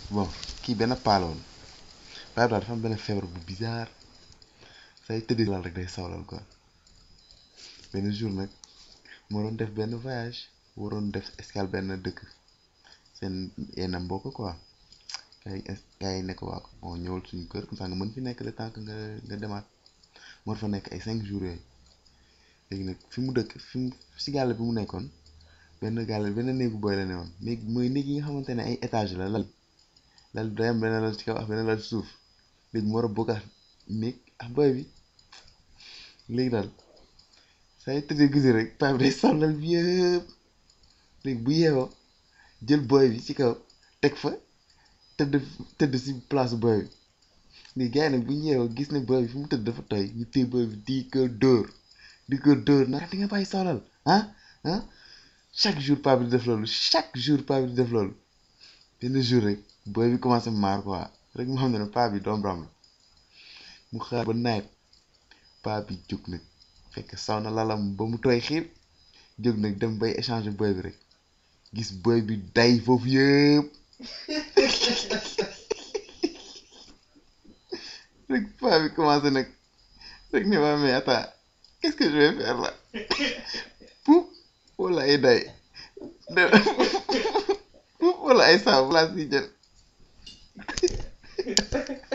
bon kii benn paa la woon paa bi daal dafa am benn feebar bu bizarre say tëddee lal rek day sawlal quoi benn jour nag moo doon def benn voyage waroon def escale benn dëkk seen yenn mbokk quoi gars yi gars yi nekk waa bon ñëwal suñu kër comme ça nga mën fi nekk le temps que nga nga demaat moo fa nekk ay cinq jours yooyu léegi nag fi mu dëkk fi mu si gàll bi mu nekkoon benn gàll benn néegu booy la ne woon néeg mooy néeg yi nga xamante ne ay étage la lal lal day am benn lal ci kaw ak benn lal ci suuf léegi mu war a bokkaat néeg ak booy bi léegi daal saa yu tëddee guddi rek paa bi day sàllal bi yëpp léegi bu yeewoo jël booy bi ci kaw teg fa tëdd tëdd si place booy bi léegi gars yi nag bu ñu yeewoo gis ne booy bi fi mu tëdd dafa tooy ñu téye booy bi di ko dóor di ko dóor nag di nga bàyyi sawlal ah ah chaque jour paa bi di def loolu chaque jour paa bi di def loolu benn jour rek booy bi commencé maar quoi rek mu xam ne ne paa bi doom ram la mu xaar ba nawet paa bi jóg nag fekk saw na lalam ba mu tooy xiir jóg nag dem bay échanger booy bi rek gis booy bi day foofu yëpp rek paa bi commencé nag rek ne waa mais attends qu'est-ce que je vais faire là poup wala ay day poup wala ay saabu laa si jël